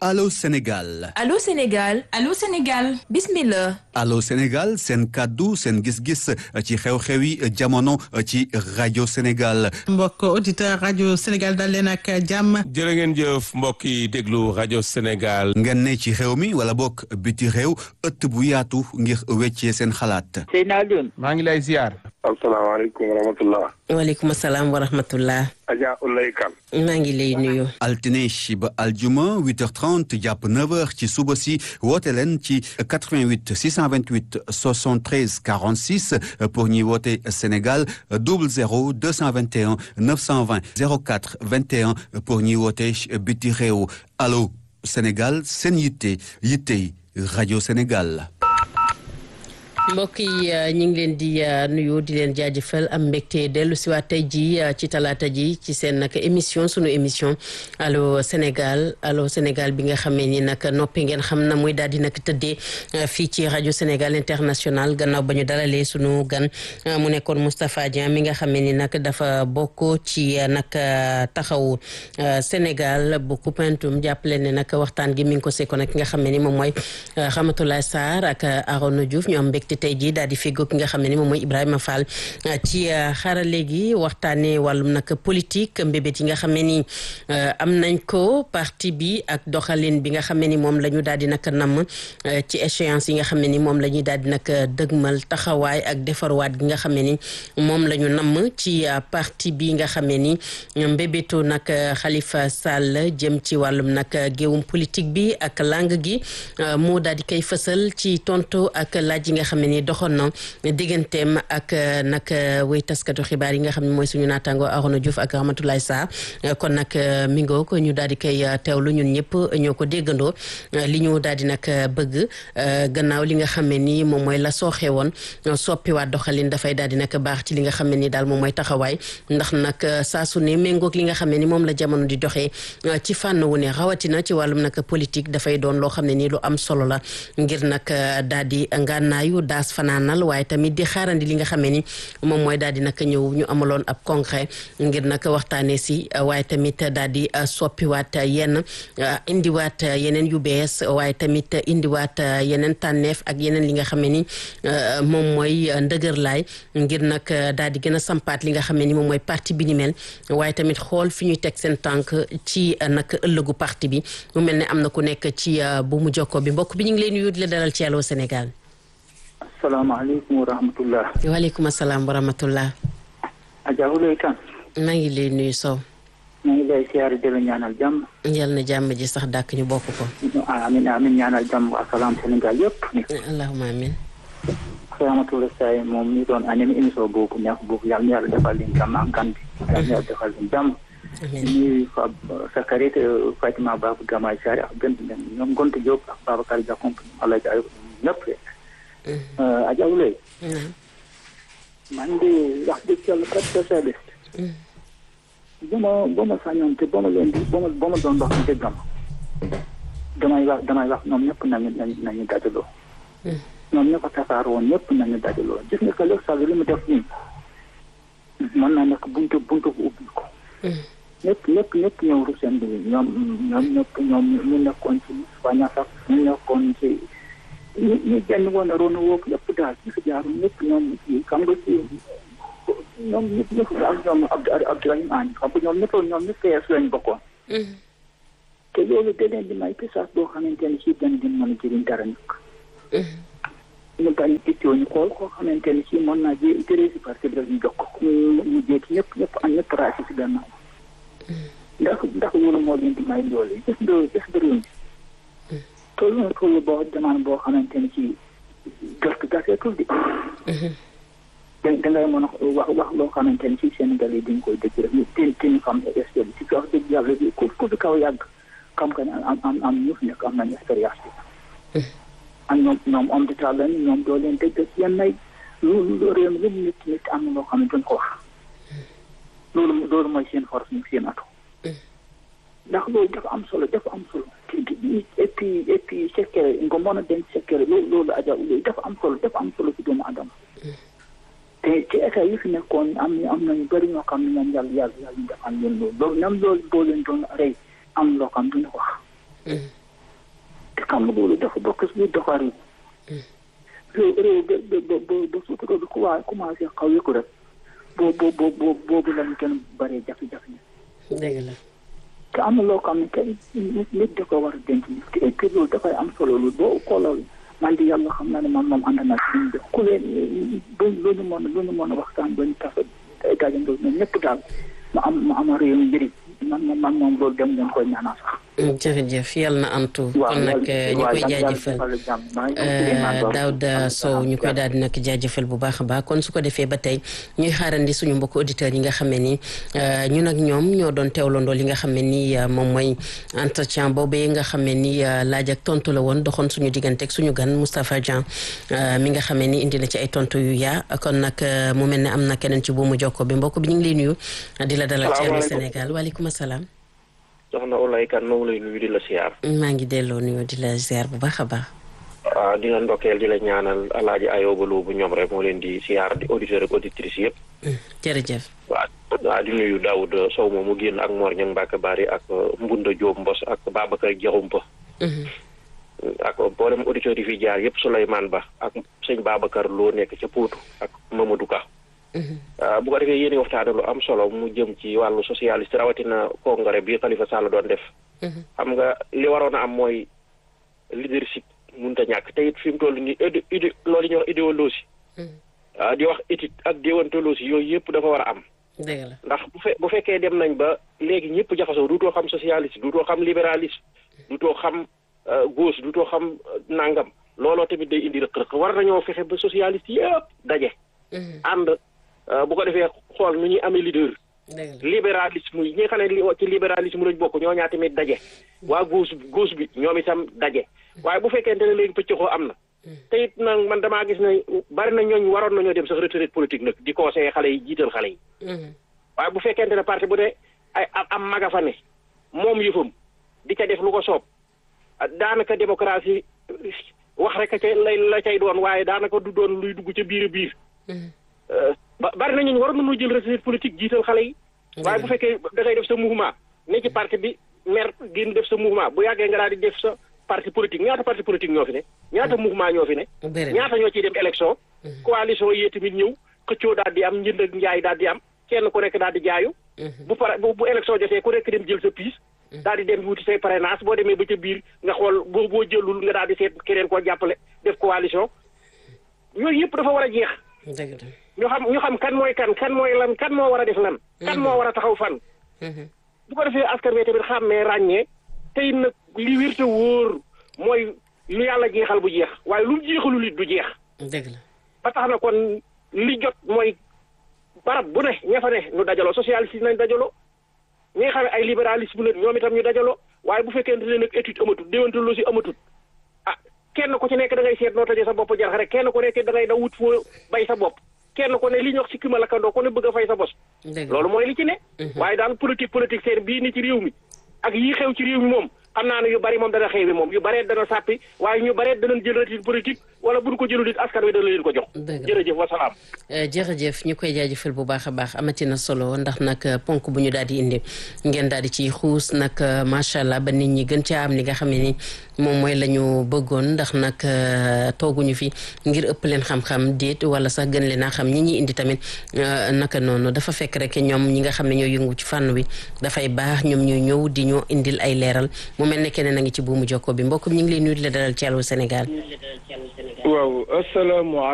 Allô Sénégal Allô Sénégal Allô Sénégal bismillah Allô Sénégal seen kàddu seen gis-gis ci xew-xewi jamono ci rajo Sénégal mbokk auditeur rajo Sénégal dal leen ak jàmm jërë ngeen jëf mbokk yi déglu rajo Sénégal ngeen ne ci réew mi wala bokk biti réew ëtt bu yaatu ngir weccee seen xalaat Seyna Alioune maa ngi lay ziar asalaamaaleykum wa rahmatullah waaleykum salaam wa rahmatullah Adja Ulay Kan maa ngi lay nuyu altine ba aljuma 8h30 jàpp 9h ci suba si woote leen ci 88 628 73 46 pour ñuy woote Sénégal 00 221 920 04 21 pour ñuy woote biti réew allo Sénégal seen yitte yitte rajo Sénégal. mbokk yi ñu ngi leen di nuyu di leen jaajëfal am mbégte dellu si waat tey ji ci talaata ji ci seen nag émission sunu émission allo Sénégal allo Sénégal bi nga xamee ni nag noppi ngeen xam na muy daal di nag tëddee fii ci rajo Sénégal international gannaaw ba ñu dalalee sunu gan mu nekkoon Moustapha Dieng mi nga xamee ni nag dafa bokk ci nag taxawu Sénégal bu Koupentoum jàppale ne nag waxtaan gi mi ngi ko sekkoon ak ki nga xamee ni moom mooy Ramatoulaye Sarr ak Arona Diouf ñu am mbégte tey jii daal di feggoog ki nga xam ne ni moom mooy Ibrahima Fall ci xarale gi waxtaanee wàllum nag politique mbébét yi nga xam ne ni am nañ ko parti bi ak doxalin bi nga xam ne ni moom la ñu daal di nag namm ci échéance yi nga xam ne ni moom la ñuy daal di nag dëgmal taxawaay ak defarwaat gi nga xam ne ni moom la ñu namm ci parti bi nga xam ne ni mbébétu nag Khalifa Sall jëm ci wàllum nag géewum politique bi ak langue gi moo daal di koy fësal ci tontu ak laaj yi nga xam ni doxoon na digganteem ak nag wéy taskatu xibaar yi nga xam ne mooy suñu naataango Arona Diouf ak Ramatoulaye Sarr kon nag mi ngoo ko ñu daal di koy teewlu ñun ñëpp ñoo ko déggandoo li ñu daal di nag bëgg gannaaw li nga xam ne ni moom mooy la sooxee woon soppiwaat doxalin dafay daal di nag baax ci li nga xam ne ni daal moom mooy taxawaay ndax nag saa su ne méngoog li nga xam ne ni moom la jamono di doxee ci fànn wu ne rawatina ci wàllum nag politique dafay doon loo xam ne ni lu am solo la ngir nag daal di ngànnaayu daas fanaanal waaye tamit di xaarandi li nga xamee ni moom mooy daal di nag ñëw ñu amaloon ab congrès ngir nag waxtaanee si waaye tamit daal di soppiwaat yenn indiwaat yeneen yu bees waaye tamit indiwaat yeneen tànneef ak yeneen li nga xamee ni moom mooy ndëgërlaay ngir nag daal di gën a sampaat li nga xamee ni moom mooy parti bi ni mel waaye tamit xool fi ñuy teg seen tànk ci nag ëllëgu parti bi mu mel ne am na ku nekk ci bu mu jokko bi mbokk bi ñu ngi leen nuyu di la dalal ci Allô Sénégal asalaamaaleykum wa rahmatullah waaleykum asalaam wa rahmatullah Adja Ulay Kan maa ngi lay nuyu Sow maa ngi lay siyaare di la ñaanal jàmm yal na jàmm ji sax dàkk ñu bokk ko amin amin ñaanal jàmm ak salaam Sénégal yëpp ni allahuma amin Ramatoulaye Sarr moom mi doon animé émission boobu neex boobu yàlla na yàlla defal leen jàmm ak gan bi yàlla na yàlla defal leen jàmm ñuy fa sa xarit Fatima Babou Gamay Sarr ak gën ñoom Gonta Diop ak Babacar Diakhoum Alaaji Ayub ñëpp Adja Ulay man de wax dëgg yàlla kat socialiste ba ma ba ma sañoon te ba ma leen di ba ma ba ma doon wax dëggam damay wax damay wax ñoom ñëpp nañu nañu nañu dajaloo ñoom ñëpp a tasaar woon ñëpp nañu dajaloo gis nga que Leeg Sall li mu def nii mën naa nekk buntu buntu bu ubbi ko ñëpp ñëpp ñëpp ñëw ru seen bi ñoom ñoom ñëpp ñoom ñu nekkoon ci Moustapha Niasse ñu nekkoon ci ñu ñu jënd woon a roon woog yëpp daal ñu fi jaarum ñëpp ñoom ci xam nga ci ñoom ñëpp ñëpp ak ñoom Abdou Abdourahim Agne xam nga ñoom ñëpp ñoom ñëpp PS lañ bokkoon te loolu da leen di may pisaas boo xamante ne si dañ din mën a jëriñ dara nag ñu bañ ittoo ñu xool koo xamante ne si mën naa jé téré si parti bi rek ñu jox ko mu jékki ñëpp ñëpp am ñëpp raasi si gannaaw ndax ndax loolu moo leen di may loolu gis nga gis nga réew mi toll na toll boo demande boo xamante ne ci gerte gaseetul di da dangay mën a wax wax loo xamante ne ci Sénégal yi dañ koy dëgg rek ñu ten ten xam est bi ci wax dëgg yàlla bi ku ku fi kaw yàgg xam nga ne am am am ñu fi nekk am nañu expérience bi ak ñoom ñoom homme d'état lañu ñoom doo leen dégg ci yenn ay loolu réew mi lu mu nit nit am na loo xam ne duñ ko wax loolu loolu mooy seen force ñu seen atu ndax loolu dafa am solo dafa am solo et puis et puis secret nga mën a denc secret loolu loolu Adja Ulay dafa am solo dafa am solo ci doomu adama te ci état yi fi nekkoon am na am nañu bëri ñoo xam ne moom yàlla yàlla yàlla ñu defal leen loolu loolu même loolu boo leen doon rey am loo xam duñu wax xam nga loolu dafa bokk si doxar yi réew réew ba ba ba ba sutura bi kuwaa commencé xaw yi ko rek boo boo boo boobu lañu gën bëree jafe-jafe dëgg la te am na loo xam ne kay nit da ko war a denc nit te et puis loolu dafay am solo loolu boo xooloo man di yàlla xam naa ne man moom ànd naa si ñun de ku leen ba lu ñu mën lu ñu mën a waxtaan ba ñu tas ay gàllankoor ñoom ñëpp daal ma am ma am réew mi njëriñ man moom man moom loolu dem ngeen koy ñaanal sax. jërëjëf yàlla na antu kon nag ñu koy jaajëfal Daouda Sow ñu koy daal di nag jaajëfal bu baax a baax kon su ko defee ba tey ñuy xaarandi suñu mbokk auditeurs yi nga xam ne ni ñun ak ñoom ñoo doon teewlandoo li nga xam ne ni moom mooy entretien boobee nga xam ne ni laaj ak tontu la woon doxoon suñu digganteeg suñu gan Moustapha Dieng mi nga xam ne ni indi na ci ay tontu yu yaa kon nag mu mel ne am na keneen ci buumu jokko bi mbokk bi ñu ngi lay nuyu di la dalal ci Sénégal waaleykum salaam soxna Oulaye Kane moo ngi lay nuyu di la siyaar. maa ngi delloo nuyu di la siyaar bu baax a baax. waaw di la ndokkeel di la ñaanal alaaji Ayoba Lo bu ñoom rek moo leen di siyaar di auditeur ak auditrice yëpp. jërëjëf. waaw waaw di nuyu Daoud Sow moom mu génn ak Mor Niang Mbacke Bari ak Mbunda Diop Mbos ak Babacar Diakhoumpa. ak mboolem auditeurs yi fi jaar yëpp Souleymane Ba ak sëñ Babacar Lo nekk ca Poutou ak Mamadou Ka. bu ko defee yéen waxtaane lu am solo mu jëm ci wàllu socialiste rawatina congrès bi Khalifa Sall doon def. xam nga li waroon a am mooy leadership mënut a ñàkk te it fi mu toll nii idé idé loolu ñuy wax idéologie. di wax éthique ak déontologie yooyu yëpp dafa war a am. dëgg la ndax bu fe bu fekkee dem nañ ba léegi ñëpp jaxasoo duutoo xam socialiste duutoo xam libéralisme duutoo xam gauche duutoo xam nangam looloo tamit day indi rëq-rëq war nañoo fexe ba socialiste yëpp daje. ànd. bu ko defee xool nu ñuy amee leader. libéralisme yi ñi nga xam ne ci libéralisme lañ bokk ñoo ñaa tamit daje. waa gauche gauche bi ñoom itam daje. waaye bu fekkente ne léegi pëccëxoo am na. te it nag man damaa gis ne bari na ñooñ waroon nañoo dem sax retraite politique nag di conseiller xale yi jiital xale yi. waaye bu fekkente ne parti bu ne ay am maga fa ne moom yëfam di ca def lu ko soob daanaka démocratie wax rek ca lay la cay doon waaye daanaka du doon luy dugg ca biir a biir. ba bari nañu war nañoo jël retraite politique jiital xale yi. waaye bu fekkee da ngay def sa mouvement ne ci parti bi maire génn def sa mouvement bu yàggee nga daal di def sa parti politique ñaata parti politique ñoo fi ne. ñaata mouvement ñoo fi ne. ñaata ñoo ciy dem élection. coalition yi tamit ñëw xëccoo daal di am njënd ak njaay daal di am kenn ku nekk daal di jaayu. bu pare bu bu élection jotee ku nekk dem jël sa piis. daal di dem wuti say parrainage boo demee ba ca biir nga xool boo boo jëlul nga daal di seet keneen koo jàppale def coalition yooyu yëpp dafa war a jeex. ñu xam ñu xam kan mooy kan kan mooy lan kan moo war a def lan. kan moo war a taxaw fan. bu ko defee askan wi tamit xàmmee ràññee tey nag li wér te wóor mooy lu yàlla jeexal bu jeex waaye lu mu jeexalul it du jeex. dëgg la ba tax na kon li jot mooy barab bu ne ña fa ne ñu dajaloo socialiste nañ dajaloo ñi nga xam ne ay libéralisme la ñoom itam ñu dajaloo waaye bu fekkente ne nag étude amatut déontologie amatut ah kenn ku ci nekk da ngay seet noo tojee sa bopp jarax rek kenn ku nekk da ngay da wut foo bay sa bopp. kenn ko ne li ñu wax ci kima lakkandoo ko ne bëgg a fay sa bos. loolu mooy li ci ne. waaye daal politique politique seen bii ni ci réew mi ak yii xew ci réew mi moom xam naa ne yu bari moom dana xew bi moom yu baree dana sàppi waaye ñu baree danañ jël retraite politique wala buñ ko jëlul it askan wi dana leen ko jox. jërëjëf wasalaam. jërëjëf ñu koy jaajëfal bu baax a baax amati na solo ndax nag ponk bu ñu daal di indi ngeen daal di ciy xuus nag macha allah ba nit ñi gën caa am li nga xam ne ni moom mooy la ñu bëggoon ndax nag tooguñu fi ngir ëpp leen xam-xam déet wala sax gën leen a xam ñi ñuy indi tamit naka noonu dafa fekk rek ñoom ñi nga xam ne ñoo yëngu ci fànn wi dafay baax ñoom ñoo ñëw di ñoo indil ay leeral mu mel ne keneen a ngi ci buumu jokko bi mbokk mi ñu ngi lay nuyu di la dalal ci Allô Sénégal. waaw asalaamaaleykum